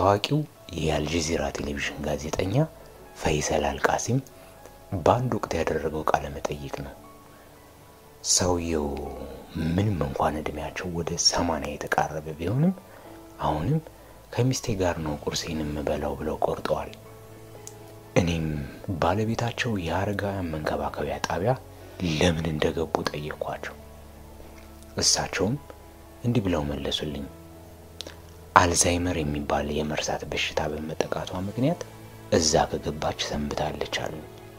ታዋቂው የአልጀዚራ ቴሌቪዥን ጋዜጠኛ ፈይሰል አልቃሲም በአንድ ወቅት ያደረገው ቃለ መጠይቅ ነው። ሰውየው ምንም እንኳን እድሜያቸው ወደ ሰማንያ የተቃረበ ቢሆንም አሁንም ከሚስቴ ጋር ነው ቁርሴን የምበላው ብለው ቆርጠዋል። እኔም ባለቤታቸው የአረጋውያን መንከባከቢያ ጣቢያ ለምን እንደገቡ ጠየኳቸው። እሳቸውም እንዲህ ብለው መለሱልኝ። አልዛይመር የሚባል የመርሳት በሽታ በመጠቃቷ ምክንያት እዛ ከገባች ሰንብታለች አሉ።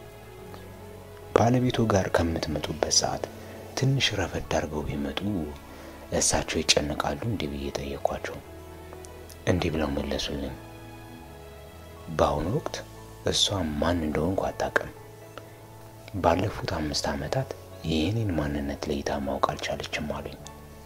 ባለቤቱ ጋር ከምትመጡበት ሰዓት ትንሽ ረፈድ አድርገው ቢመጡ እሳቸው ይጨነቃሉ? እንዲህ ብዬ ጠየኳቸው። እንዲህ ብለው መለሱልኝ። በአሁኑ ወቅት እሷ ማን እንደሆንኩ አታውቅም። ባለፉት አምስት ዓመታት የእኔን ማንነት ለይታ ማወቅ አልቻለችም አሉኝ።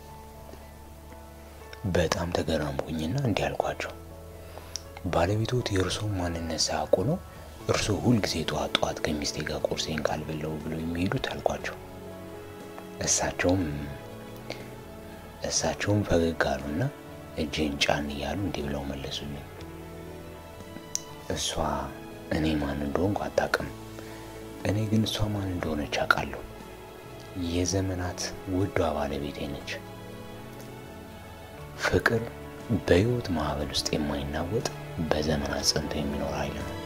በጣም ተገረምኩኝና እንዲህ አልኳቸው። ባለቤቶት የእርስዎን ማንነት ሳያውቁ ነው እርስዎ ሁልጊዜ ጠዋት ጠዋት ከሚስቴ ጋር ቁርሴን ካልበለው ብለው የሚሄዱት አልኳቸው። እሳቸውም እሳቸውም ፈገግ አሉና እጄን ጫን እያሉ እንዲህ ብለው መለሱልኝ። እሷ እኔ ማን እንደሆንኩ አታውቅም። እኔ ግን እሷ ማን እንደሆነች አውቃለሁ። የዘመናት ውዷ ባለቤቴ ነች። ፍቅር በሕይወት ማዕበል ውስጥ የማይናወጥ በዘመናት ጸንቶ የሚኖር ኃይል ነው።